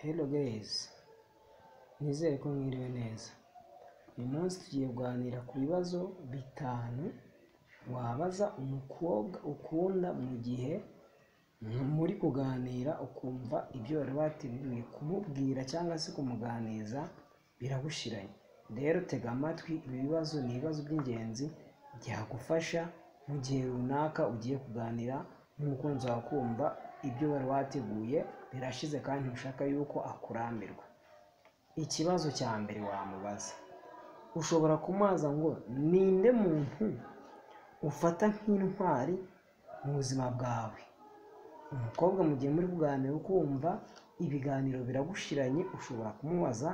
Hello guys, nizere ko mwiriwe neza. Uyu munsi tugiye kuganira ku bibazo bitanu wabaza umukobwa ukunda mu gihe muri kuganira ukumva ibyo wari wateguye kumubwira cyangwa se kumuganiza biragushiranye. Rero tega amatwi, ibi bibazo ni ibibazo by'ingenzi byagufasha mu gihe runaka ugiye kuganira n'umukunzi wawe ukumva ibyo wari wateguye birashize kandi ntushaka yuko akurambirwa. Ikibazo cya mbere wamubaza ushobora kumubaza ngo ninde muntu ufata nk'intwari mu buzima bwawe umukobwa mu gihe muri kuganira ukumva ibiganiro biragushiranye ushobora kumubaza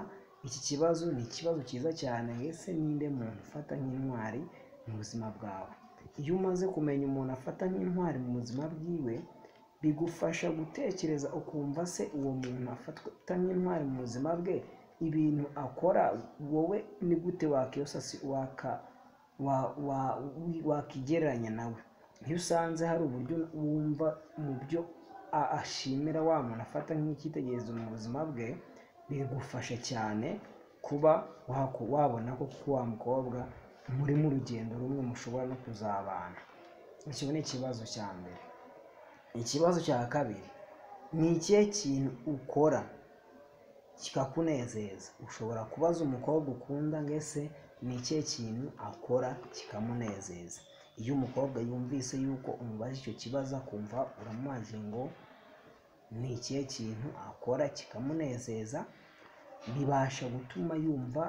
iki kibazo ni ikibazo cyiza cyane ese ninde muntu ufata nk'intwari mu buzima bwawe iyo umaze kumenya umuntu afata nk'intwari mu buzima bwiwe bigufasha gutekereza ukumva se uwo muntu afata nk'intwari mu buzima bwe ibintu akora wowe ni gute wakiyosasi waka wa- wa- wi- wakigereranya nawe iyo usanze hari uburyo wumva mu byo a- ashimira wa muntu afata nk'icyitegererezo mu buzima bwe bigufasha cyane kuba waku- wabona ko kuko wa mukobwa muri mu rugendo rumwe mushobora no kuzabana icyo ni ikibazo cya mbere ikibazo cya kabiri ni ikihe kintu ukora kikakunezeza ushobora kubaza umukobwa ukunda ngo ese ni ikihe kintu akora kikamunezeza iyo umukobwa yumvise yuko umubaje icyo kibazo akumva uramubaje ngo ni ikihe kintu akora kikamunezeza bibasha gutuma yumva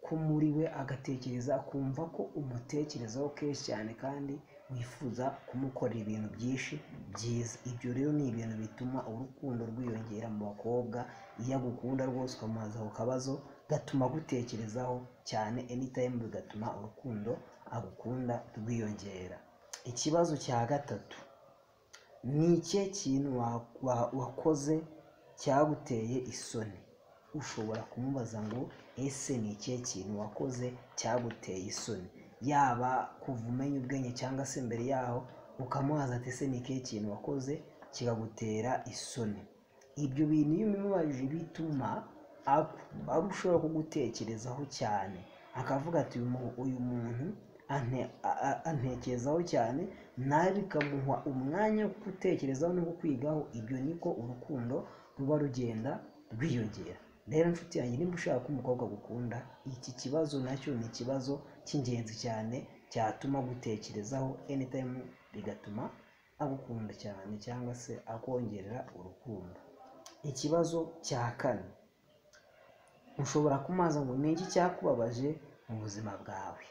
ko muri we agatekereza akumva ko umutekerezaho kenshi cyane kandi wifuza kumukorera ibintu byinshi byiza ibyo rero ni ibintu bituma urukundo rwiyongera mu bakobwa iyo agukunda rwose ukamubaza ako kabazo gatuma agutekerezaho cyane anytime bigatuma urukundo agukunda rwiyongera ikibazo cya gatatu ni ikihe kintu wa- wa- wakoze cyaguteye isoni ushobora kumubaza ngo ese ni ikihe kintu wakoze cyaguteye isoni yaba kuva umenya ubwenge cyangwa se mbere yaho ukamubaza ati ese ni ikihe kintu wakoze kikagutera isoni ibyo bintu iyo umubajije bituma aku- arushaho kugutekerezaho cyane akavuga ati "Uyu mu- uyu muntu ante- a- a- antekerezaho cyane nawe bikamuha umwanya wo gutekerezaho no kukwigaho ibyo niko urukundo ruba rugenda rwiyongera rero inshuti yanjye niba ushaka ko umukobwa agukunda iki kibazo nacyo ni ikibazo cy'ingenzi cyane cyatuma agutekerezaho anytime bigatuma agukunda cyane cyangwa se akongerera urukundo ikibazo cya kane ushobora kumubaza ngo ni iki cyakubabaje mu buzima bwawe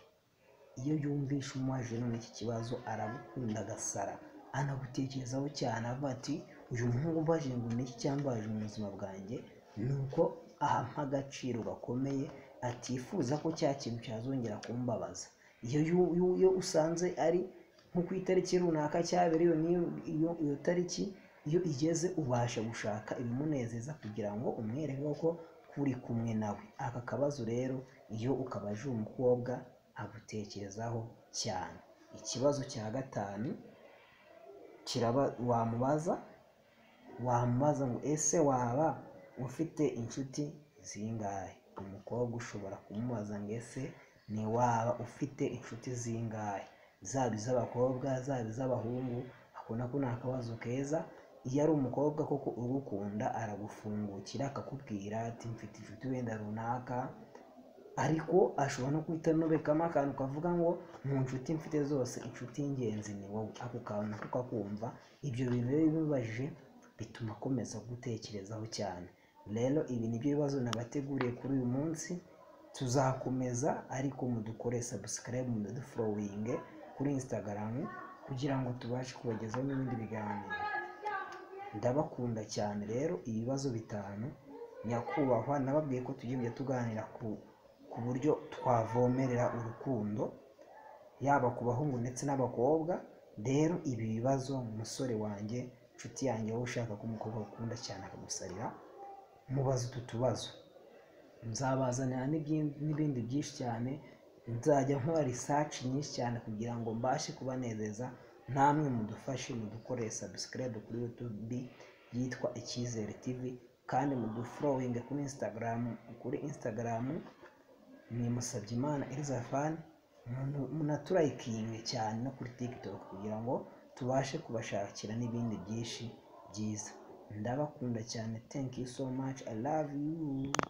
iyo yumvishe umubaje none iki kibazo aragukunda agasara anagutekerezaho cyane avuga ati uyu muhungu mbaje ngo ni iki cyambaje mu buzima bwanjye ni uko ahampa agaciro gakomeye atifuza ko cya kintu cyazongera kumbabaza iyo yu- yu- iyo usanze ari nko ku itariki runaka cyabereye niyo iyo iyo tariki iyo igeze ubasha gushaka ibimunezeza kugira ngo umwereke ko kuri kumwe nawe aka kabazo rero iyo ukabaje uwo mukobwa agutekerezaho cyane ikibazo cya gatanu kiraba wamubaza wamubaza ngo ese waba ufite inshuti zingahe umukobwa ushobora kumubaza ngo ese ni waba ufite inshuti zingahe zaba iz'abakobwa zaba iz'abahungu akabona ko ni akabazo keza iyo ari umukobwa koko ugukunda aragufungukira akakubwira ati mfite inshuti wenda runaka ariko ashobora no guhita anobekamo akantu kavuga ngo mu nshuti mfite zose inshuti y'ingenzi ni wowe ako kantu nako kakumva ibyo bintu rero iyo ubibajije bituma akomeza gutekerezaho cyane rero ibi ni byo bibazo nabateguriye kuri uyu munsi tuzakomeza ariko mudukore subscribe mudufurowinge kuri instagram kugira ngo tubashe kubagezaho n'ibindi biganiro ndabakunda cyane rero ibibazo bitanu nyakubahwa nababwiye ko tujya tuganira ku ku buryo twavomerera urukundo yaba ku bahungu ndetse n'abakobwa rero ibi bibazo umusore wanjye inshuti yanjye wowe ushaka ko umukobwa akunda cyane akagusarira mubaza utu tubazo nzabazanira n'ibyi- n'ibindi byinshi cyane nzajya nkora research nyinshi cyane kugira ngo mbashe kubanezeza namwe mudufashe mudukore subscribe kuri youtube yitwa icyizere tv kandi mudufurowinge kuri instagram kuri instagram ni musabyimana elizafani munaturayikinge cyane no kuri tiktok kugira ngo tubashe kubashakira n'ibindi byinshi byiza ndabakunda cyane thank you so much i love you